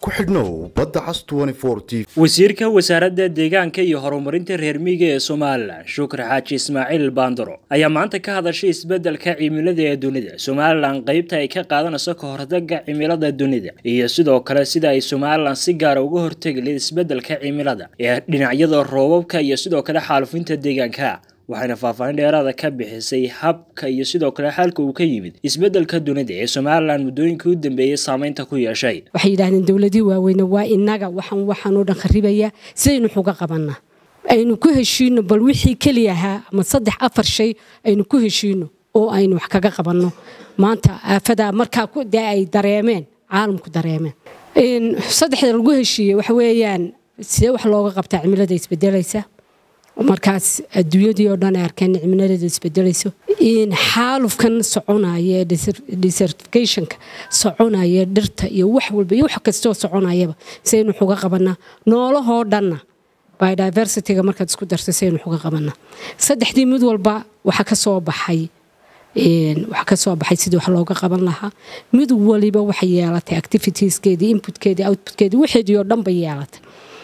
ku xidhnow badda cas t wasiirka wasaaradda deegaanka iyo horumarinta reer miyiga ee somalilan shukri xaaji ismaaciil baandaro ayaa maanta ka hadashay isbeddelka cimilada ee dunida somalilan qeybta ay ka qaadanayso ka hortagga cimilada dunida iyo sidoo kale sida ay somalilan si gaara uga hortegi layd isbeddelka cimilada ee dhinacyada roobabka iyo sidoo kale xaalufinta deegaanka waxayna faahfaahin dheeraada ka bixisay habka iyo sidoo kale xaalka uu ka yimid isbeddelka dunida ee somalilan muddooyinkii u dambeeyey saameynta ku yeeshay waxay yidhahdeen dowladii waaweyne waa inaga waxaan waxaan oo dhan kharibaya sidaynu xuga qabanaa aynu ku heshiino bal wixii keliya ahaa ama saddex afar shay aynu ku heshiino oo aynu wax kaga qabanno maanta aafadaa markaa dee ay dareemeen caalamku dareemeen saddexda lagu heshiiyey waxa weeyaan sidee wax looga qabtaa cimilada isbedelaysa markaas adduunyadii oo dhan ay arkeen cimilada isbedelayso in xaalufkan soconaya desertificationka soconaya dhirta iyo wax walba iyo wax kastoo soconayaba saynu xuga qabanaa noolahoo dhanna biodiversityga markaad isku darta saynu xuga qabanaa saddexdii mid walba waxa ka soo baxay waxa ka soo baxay sidii wax looga qaban lahaa mid waliba waxay yeelatay activitieskeedii inputkeedii outputkeedii waxeedii oo dhan bay yeelatay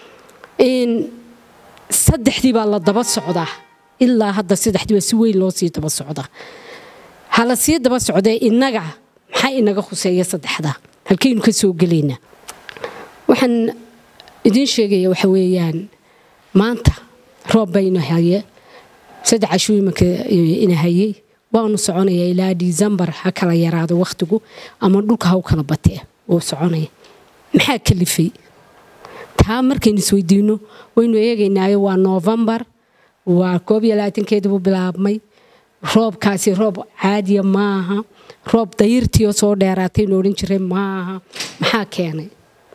saddexdii baa la daba socdaa ilaa hadda saddexdii baa si weyn loo sii daba socdaa hala sii daba socdee innaga maxaa inaga khuseeya saddexdaa halkaynu ka soo gelaynaa waxaan idiin sheegaya waxa weeyaan maanta roob baynu haye saddex cashuu imanka ina hayey waanu soconayaa ilaa disembar ha kala yaraado wakhtigu ama dhulka ha u kala batee wuu soconaya maxaa kalifay taa markaynu isweydiino waynu eegaynaayo waa noofembar waa koob iyo labaatankeedibuu bilaabmay roobkaasi roob caadiya maaha roob dayirtiioo soo dheeraataynu odhan jiray maaha maxaa keenay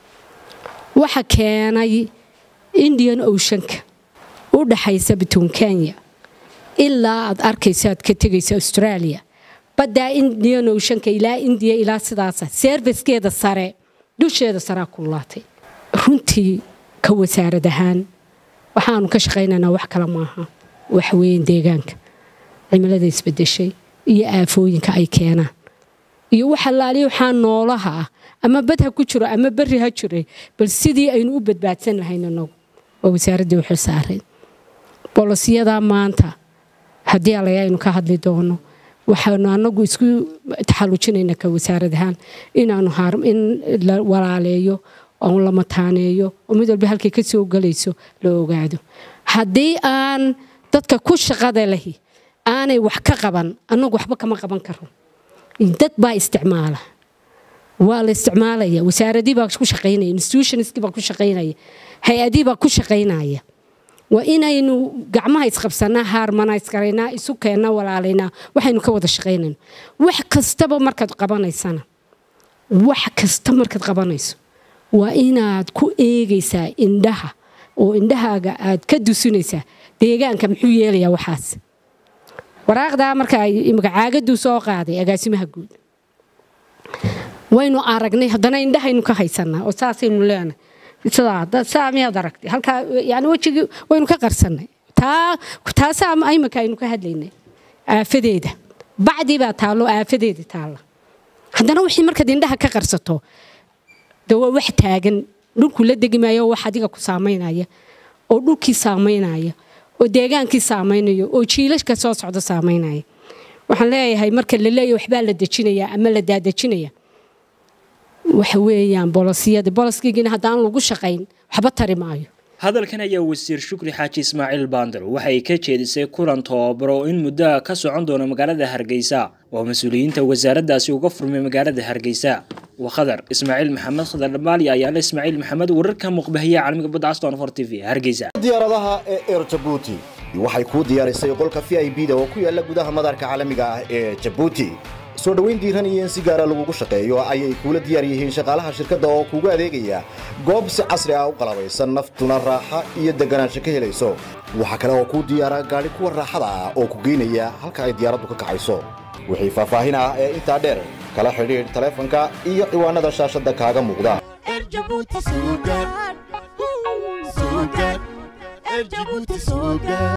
waxa keenay indian oceanka u dhaxaysa bituun kenya ilaa aad arkayso aad ka tegayso australia baddaa indian oceanka ilaa indiya ilaa sidaasa serfiskeeda sare dusheeda saraa kullaatay runtii ka wasaarad ahaan waxaanu ka shaqaynaynaa wax kale maaha waxweyn deegaanka cimilada isbedeshay iyo aafooyinka ay keenaan iyo wax allaaliya waxaa noolaha ah ama bad ha ku jiro ama berri ha jire bal sidii aynu u badbaadsan lahayn inagu waa wasaaraddii u xilsaareen bolosiyadaa maanta haddii alaya aynu ka hadli doono waxaanu anagu isku taxallujinaynaa ka wasaarad ahaan inaanu in la walaaleeyo oon la mataaneeyo oo mid walba halkay ka soo gelayso la ogaado haddii aan dadka ku shaqada lahi aanay wax ka qaban annagu waxba kama qaban karo dad baa isticmaala waa la isticmaalaya wasaaradii baa ku shaqaynaya institutionskii baa ku shaqaynaya hay-adii baa ku shaqaynaya waa inaynu gacmaha isqabsanaa haarmanayskaraynaa isu keennaa walaalaynaa waxaynu ka wada shaqaynayno wax kastaba markaad qabanaysana wax kasta markaad qabanayso waa inaad ku eegaysaa indhaha oo indhahaaga aad ka dusinaysaa deegaanka muxuu yeelayaa waxaas waraaqdaa marka imika caagaduu soo qaaday agaasimaha guud waynu aragnay haddana indhahaynu ka haysanaa oo saasaynu leenahay saa miyaad aragtay halkaa yani wejigii waynu ka qarsannay taa taasaa imika aynu ka hadlaynay aafadeeda bacdii baa taallo aafadeeda taalla haddana wixii markaad indhaha ka qarsato de waa wax taagan dhulku la degi maayo oo wax adiga ku saamaynaya oo dhulkii saamaynaya oo deegaankii saamaynaya oo jiilashka soo socda saamaynaya waxaan leeyahay marka la leeyahy waxbaa la dejinaya ama la daadejinaya waxa weeyaan bolosiyada boloskiigina haddaan lagu shaqayn waxba tari maayo hadalkan ayaa wasiir shukri xaaji ismaaciil baandar waxay ka jeedisay kulan tababaro in muddoa ka socon doona magaalada hargeysa oo mas-uuliyiinta wasaaraddaasi uga furmay magaalada hargeysa وخضر اسماعيل محمد خضر المالي ايان اسماعيل محمد ورركا مقبهية عالمي بدعة ستون فور تي في هرقيزة diyaaradaha ee air jabuuti waxay kuu diyaarisay qolka v i b da oo ku yaala gudaha madaarka caalamiga ah ee jabuuti soo dhoweyn diiran iyo in si gaara lagugu shaqeeyo ayay kuula diyaar yihiin shaqaalaha shirkadda oo kuugu adeegaya goob si casri ah u qalabaysan naftuna raaxa iyo deganaansho ka helayso waxaa kale oo kuu diyaara gaadhi kuwa raaxada ah oo ku geynaya halka ay diyaaraddu ka kacayso wixii faahfaahin ah ee intaa dheer kala xidhiidh taleefanka iyo ciwaanada shaashadda kaaga muuqda Erjabuti Sugar. Sugar. Erjabuti Sugar.